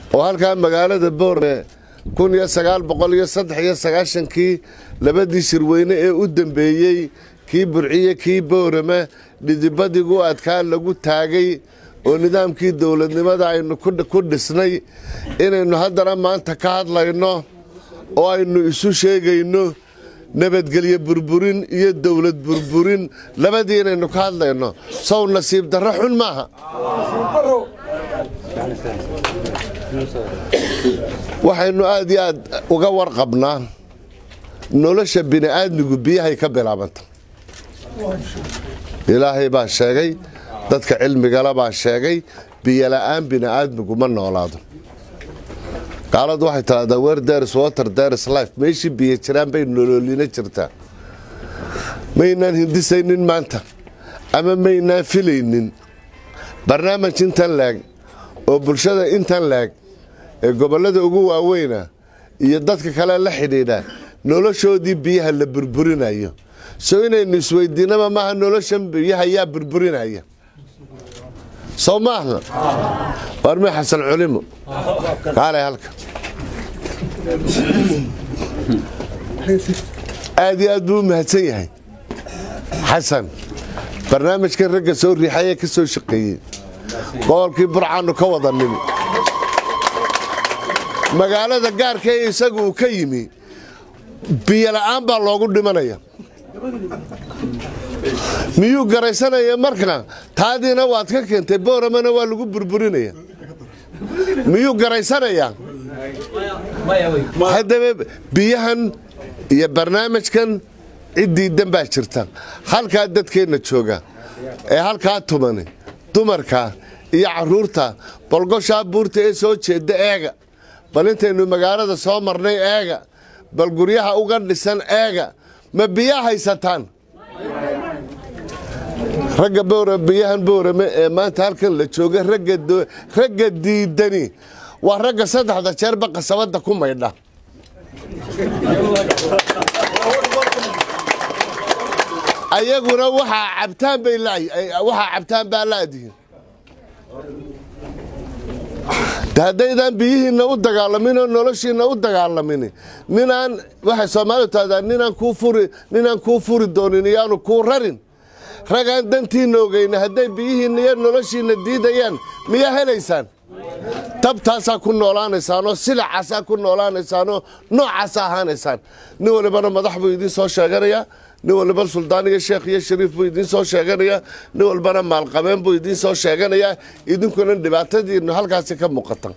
oo halkaa magaalada boorame kun iyo sagaal boqol iyo saddex iyo sagaashankii labadii shirweyne ee u dambeeyey kii burciye kii boorame dhidibadigu adkaa lagu taagay oo nidaamkii dowladnimada aynu ku dhisnay inaynu haddana maanta ka hadlayno oo aynu isu sheegayno nabadgelyo burburin iyo dowlad burburin labadii inaynu ka hadlayno sow nasiib darro xun maaha waxaynu aad iyo aad uga warqabnaa nolosha bini'aadmigu biyahay ka bilaabanta ilaahay baa sheegay dadka cilmigala baa sheegay biyola'aan bini'aadmigu ma noolaado gaaladu waxay tidhahdaa wer deris water deris life meeshii biyo jiraan bay noloolina jirtaa maynaan hindisaynin maanta ama maynaan filaynin barnaamij intan laag oo bulshada intan laag ee gobollada ugu waaweyna iyo dadka kale la xidhiidha noloshoodii biyaha la burburinayo soo inaynu isweydiinaba maaha noloshan biyaha yaa burburinaya soo maaha warmi xasan culimo kaalay halka aad iyo aad buu u mahadsan yahay xasan barnaamijkan ragga soo riixayee ka soo shaqeeyey gobolkii burcaannu ka wada nimi magaalada gaarka ee isagu uu ka yimi biyola'aan baa loogu dhimanaya miyuu garaysanaya marka taadiina waad ka keentay booramana waa lagu burburinaya miyuu garaysanayaa haddaba biyahan iyo barnaamijkan ciddiidan baa jirta halkaa dadkeenna jooga ee halkaa tumani dumarka iyo caruurta bolgoshaa buurta ee soo jeedda eega bal intaynu magaalada soo marnay eega bal guryaha uga dhisan eega ma biyaa haysataan ragga biyahan boorame ee maanta halkan la jooga ragga diidani waa ragga saddexda jeerba qasabadda ku maydha ayaguna waxaa cabtaan bay waxaa cabtaan baa laadihin haddaydaan biyihiinna u dagaalamin oo noloshiinna u dagaalamin ninaan waxay soomaalidu tahdaa ninaan kuu furi ninaan kuu furi doonin iyaanu kuu rarin ragaan dantiinna ogeyna hadday biyihiinna iyo noloshiinna diidayaan miyaa helaysaan tabtaasaa ku noolaanaysaanoo silacaasaa ku noolaanaysaanoo noocaasa ahaanaysaan nin walibana madax buu idiin soo sheeganayaa nin walba suldaan iyo sheekh iyo shariif buu idiin soo sheeganayaa nin walbana maalqabeen buu idiin soo sheeganayaa idinkuna dhibaatadiinnu halkaasi ka muuqata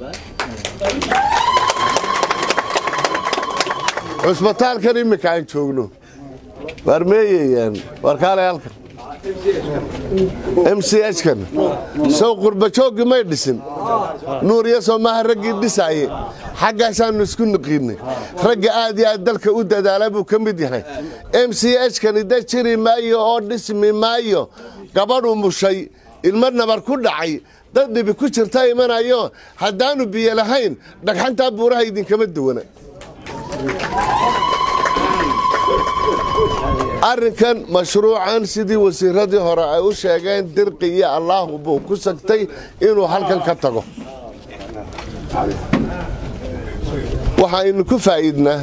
cusbitaalkan iminka aan joogno waar meeyayaan waar kaalay halkan m c hkan sow qurbajooggii may dhisin nuuriya soomaaha raggii dhisaaye xaggaasaannu isku niqiinay ragga aad iyo aad dalka u dadaala buu ka mid yahay m c hkani da jiri maayo oo dhismi maayo gabadhu mushay ilmo nabar ku dhacay dad dhibi ku jirta imanayo haddaannu biyo lahayn dhagxantaa buuraha idinkama duwana arrinkan mashruucan sidii wasiiradii hore ay u sheegeen dirqi iyo allaahu buu ku sagtay inuu halkan ka tago waxaaynu ku faa'iidnaa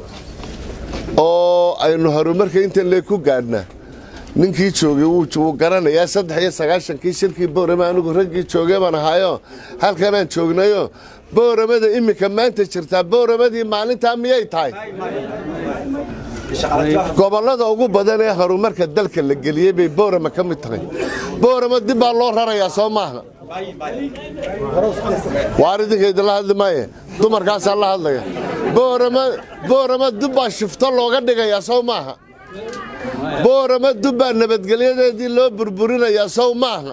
oo aynu horumarka intan lee ku gaadhnaa ninkii joogay wuu garanayaa saddex iyo sagaashankii shirkii boorame anigu raggii joogay baan ahaayo halkanaan joognayo booramada iminka maanta jirtaa booramadii maalintaa miyay tahay gobollada ugu badan ee horumarka dalka la geliyey bay boorama ka mid tahay boorama dib baa loo rarayaa soo maaha waar idinka idinla hadli maaye dumarkaasaa la hadlaya boorama dib baa shifto looga dhigayaa sow maaha boorama dib baa nabadgelyadeedii loo burburinayaa sow maaha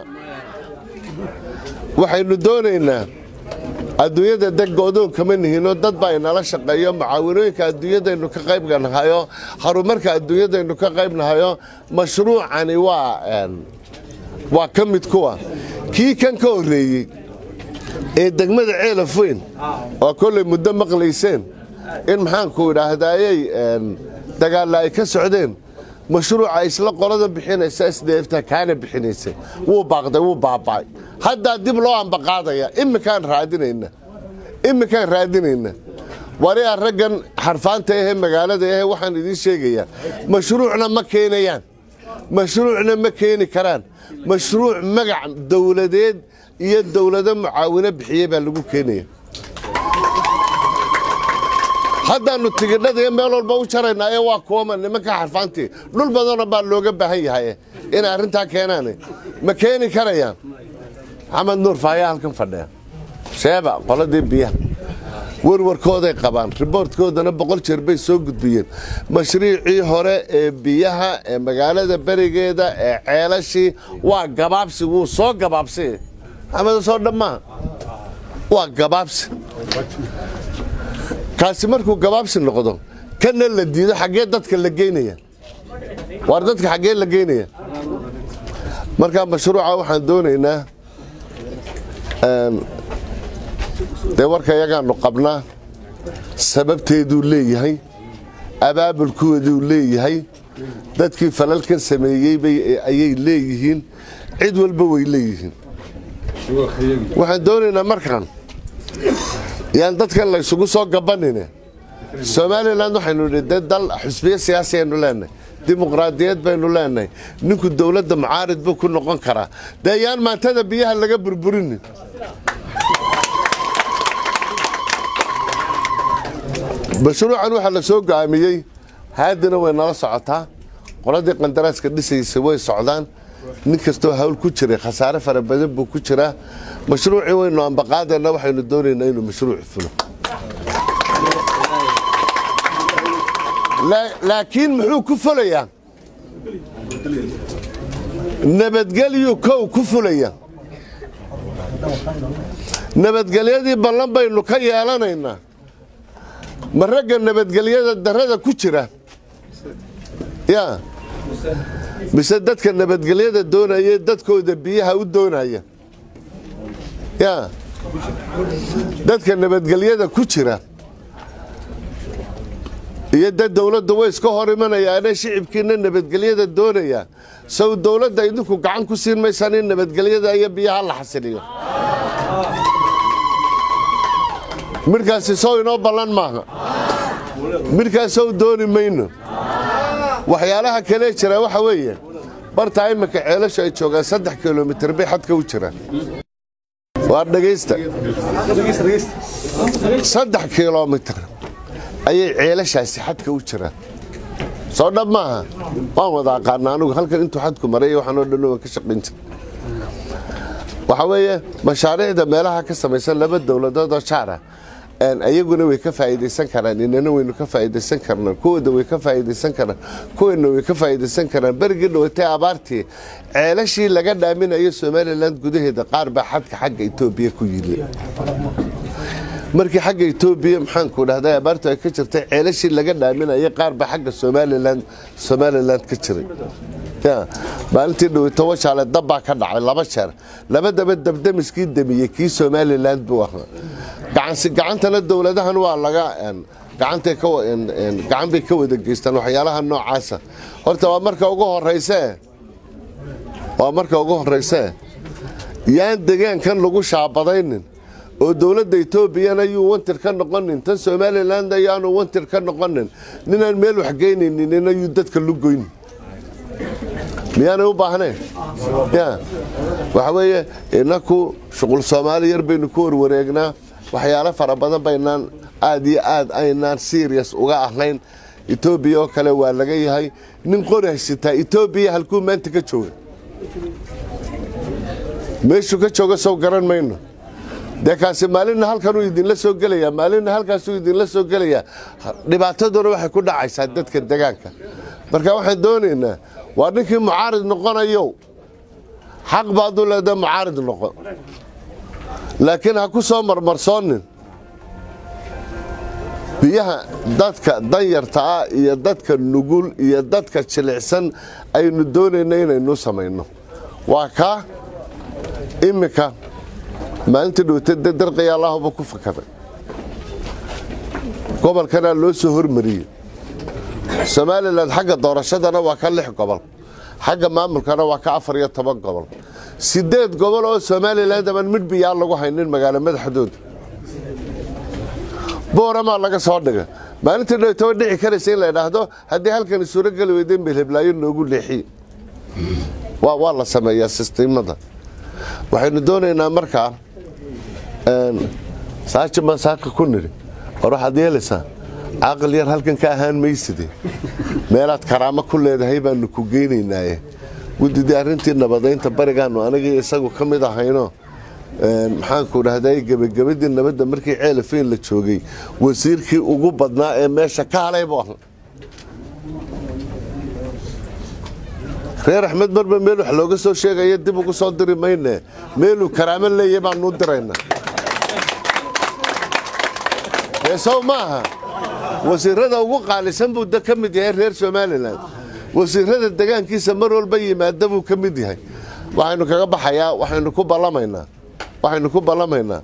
waxaynu doonaynaa adduunyada deg go-doon kama nihinoo dad baa inala shaqeeyo mucaawinooyinka adduunyadaynu ka qaybnahayo horumarka adduunyadaynu ka qaybnahayo mashruucani waa waa ka mid kuwa kii kan ka horreeyey ee degmada ceelaf weyn oo kollay muddo maqlayseen in maxaanku idhaahdayey dagaalla ay ka socdeen mashruuca isla qolada bixinaysa sdfta kaana bixinaysay wuu baaqday wuu baaba'ay haddaa dib loo ambaqaadaya iminkaan raadinayna iminkaan raadinayna wariyaa raggan xarfaanta ahee magaalada ahee waxaan idiin sheegayaa mashruucna ma keenayaan mashruucna ma keeni karaan mashruuc magac dowladeed iyo dowlado mucaawino bixiye baa lagu keenaya haddaannu tigidhada iyo meel walba u jaraynaa ee waa kuwama nimanka xarfaantii dhul badanoo baa looga baahan yahay inay arrintaa keenaan ma keeni karayaan maxamed nuur faayaa halkan fadhiya sheeba qoladii biyaha warwarkooday qabaan riboortkoodana boqol jeer bay soo gudbiyeen mashruucii hore ee biyaha ee magaalada berigeeda ee ceelashii waa gabaabsi wuu soo gabaabsi maxamed soo dhammaa waa gabaabsi kaasi markuu gabaabsi noqdo kana la diido xaggee dadka la geynaya waar dadka xaggee la geynaya markaa mashruuca waxaan doonaynaa dee warka yagaanu qabnaa sababteeduu leeyahay abaabulkooduu leeyahay dadkii falalkan sameeyey ayay leeyihiin cid walba way leeyihiin waxaan doonaynaa markaan yaan dadkan laysugu soo gabanine somalilan waxaynu idhi dee dal xusbiyo siyaasi aynu leenahay dimuqraadiyad baynu leenahay ninku dowladda mucaarid buu ku noqon karaa dee yaan maantada biyaha laga burburinin mashruucan waxaa la soo go'aamiyey haadina way nala socotaa qoladii qandaraaska dhisaysa way socdaan nin kastoo hawl ku jiray khasaare fara badan buu ku jiraa mashruucii waynu ambaqaadana waxaynu doonaynaa inuu mashruuc fulo laakiin muxuu ku fulayaa nabadgelyuu kow ku fulaya nabadgelyadii ballan baynu ka yeelanaynaa ma ragga nabadgelyada darada ku jira ya mise dadka nabadgelyada doonaya dadkooda biyaha u doonaya ya dadka nabadgelyada ku jira iyo dad dowladda way iska hor imanayaane shicibkiina nabadgelyada doonaya sow dowladda idinku gacan ku siin maysaan in nabadgelyada iyo biyaha la xasiliyo midhkaasi sow inoo ballan maaha midhkaasow dooni mayno waxyaalaha kalee jira waxa weeye bartaa iminka ceelashu ay joogaan saddex kilomitir bay xadka u jiraan waar dhegaysta saddex kilomitir ayay ceelashaasi xadka u jiraan soo dhab maaha waan wada aqaana anugu halkan intuu xadku maray waxaanoo dhan waan ka shaqayn jira waxaa weeye mashaariicda meelaha ka samaysan laba dowladood oo jaara ayaguna way ka faa'iidaysan karaan inana waynu ka faa'iidaysan karnaa kuwooda way ka faa'iidaysan karaan kuweena way ka faa'iidaysan karaan berigii dhawatay abaartii ceelashii laga dhaaminayo somalilan gudaheeda qaar baa xadka xagga etoobiya ku yili markii xagga etoobiya maxaanku dhahday abaartu ay ka jirtay ceelashii laga dhaaminaya qaar baa xagga somalilan somalilan ka jiray maalintii dhaweyto washaale dabbaa ka dhacay laba jeer labadaba dabdamiskii damiyey kii somalilan buu ahaa gacansi gacantana dowladahan waa laga gacantay gacan bay ka wada geystaan waxyaalaha noocaasa horta waa marka ugu horeysee waa marka ugu horeysee yaan degaankan lagu shaabadaynin oo dowladda etoobiyana yuu wantir ka noqonin tan somalilan ayaanu wantir ka noqonin ninaan meel waxgeynaynin ayuu dadka lugoynin miyaanay u baahneen ya waxa weeye inaku shuqul soomaali yar baynu ku warwareegnaa waxyaalo fara badan baynaan aad iyo aad aynaan serious uga ahayn etoobiya oo kale waa laga yahay nin qori haysataa etoobiya halkuu maanta ka jooga meeshuu ka jooga sow garan mayno dee kaasi maalinna halkanuu idinla soo gelayaa maalinna halkaasuu idinla soo gelayaa dhibaataduna waxay ku dhacaysaa dadka degaanka marka waxaan doonaynaa waa ninkii mucaarid noqonayo xaq baad u leedahay mucaarid noqo laakiin ha ku soo marmarsoonin biyaha dadka danyarta ah iyo dadka nugul iyo dadka jilicsan aynu doonayna inaynu samayno waa kaa iminka maalintii dhowta darqiya allahuba ku fakaday gobolkanaa loo soo hormariyey somalilan xagga doorashadana waa ka lix gobol xagga maamulkana waa ka afar iyo toban gobol sideed gobol oo somalilan daban midh biyaa lagu haynin magaalo madaxdooda booramaa laga soo dhiga maalintii dhowtaba dhici karaysa in la idhaahdo haddii halkani suurogeli weyda meelheblaayo noogu leexiye waa la sameeyaa sistiimada waxaynu doonaynaa markaa saaji baan saaka ku nidhi war waxaad yeelaysaa caaqil yar halkan ka ahaan mayside meelaad karaamo ku leedahay baanu ku geynaynaaye guddidii arrintii nabadaynta barigaanu anigii isagu ka mid ahayno maxaanku dhahday gebagabadii nabadda markii ceelafeyn la joogay wasiirkii ugu badnaa ee meesha ka halay buu ahaa reer axmed marba meel wax looga soo sheegaya dib ugu soo diri mayne meeluu karaamo leeya baanuu diraynaa sow maaha wasiirada ugu qaalisan buu ka mid yahay reer somalilan wasiirada degaankiisa mar walba yimaada buu ka mid yahay waxaynu kaga baxayaa waxaynu ku ballamaynaa waxaynu ku ballamaynaa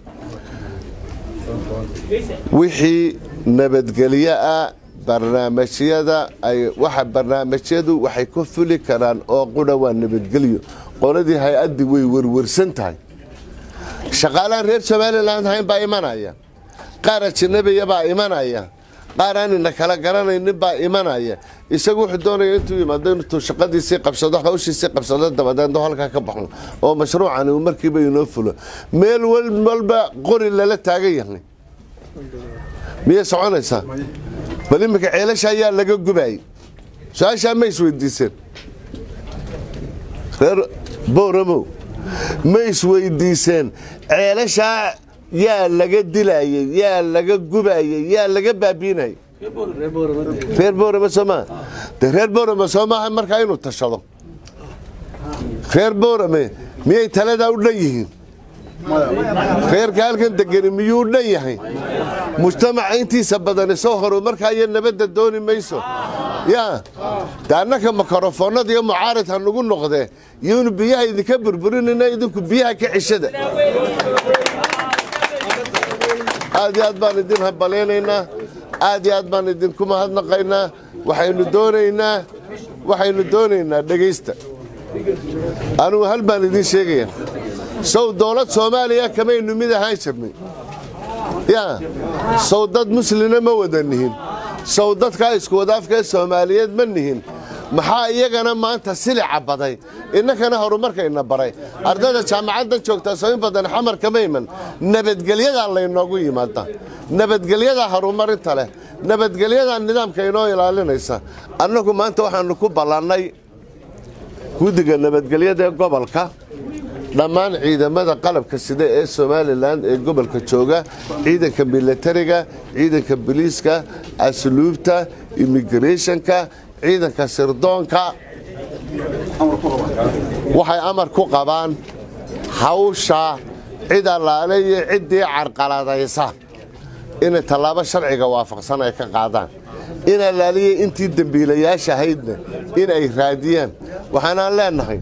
wixii nabadgelyo ah barnaamijyada ay waxa barnaamijyadu waxay ku fuli karaan oo qudha waa nabadgelyo qoladii hay-addii way werwersan tahay shaqaalahan reer somalilan hayn baa imanaya qaar ajanabiya baa imanaya qaar aanina kala garanaynin baa imanaya isagu wuxuu doonaya intuu yimaado intuu shaqadiisii qabsado hawshiisii qabsado dabadeedno halkaa ka baxo oo mashruucani uu markiiba inoo fulo meel walba qori lala taagan yahay miyay soconaysaa bal iminka ceelasha ayaa laga gubayay su-aashaa ma isweydiiseen reer boramow ma isweydiiseen ceelashaa yaa laga dilayey yaa laga gubayey yaa laga baabiinayay reer boorame soomaa de reer boorame soo maaha markaa inuu tashado reer boorame miyay taladaa u dhan yihiin reerka halkan degani miyuu u dhan yahay mujtamaca intiisa badani soo horo markaa iyo nabadda dooni mayso yaa de annaka mikrofoonada iyo mucaarid ha nagu noqdee iyonu biyaha idinka burburinayna idinku biyaha ka ceshada aad iyo aad baan idin habalaynaynaa aad iyo aad baan idinku mahadnaqaynaa waxaynu doonaynaa waxaynu doonaynaa dhegaysta anugu hal baan idiin sheegaya sow dowlad soomaaliya kamaynu mid ahaan jirnay yaa sow dad muslina ma wada nihin sow dadkaa isku wadaafkaee soomaaliyeed ma nihin maxaa iyagana maanta silica baday innakana horumarkayna baray ardayda jaamacadda joogtaa soo in badan xamar kama iman nabadgelyadaa laynoogu yimaada nabadgelyadaa horumarinta leh nabadgelyadaa nidaamka inoo ilaalinaysa annagu maanta waxaanu ku ballannay guddiga nabadgelyada ee gobolka dhammaan ciidamada qalabka sida ee somalilan ee gobolka jooga ciidanka milatariga ciidanka biliiska asluubta immigrathonka ciidanka sirdoonka waxay amar ku qabaan hawsha cid allaale iyo ciddii carqaladaysa inay tallaabo sharciga waafaqsan ay ka qaadaan in allaaliya intii dembiilayaasha ahaydna in ay raadiyaan waxaanaan leenahay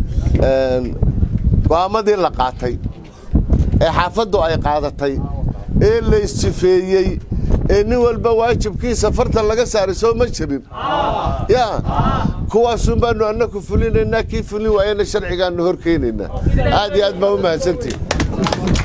go'aamadii la qaatay ee xaafaddu ay qaadatay ee la isjifeeyey ee nin walba waajibkiisa fartan laga saaray soo ma jirin yaa kuwaasun baanu annaku fulinaynaa kii fulin waayana sharcigaanu hor keenaynaa aad iyo aad baa u mahadsantihin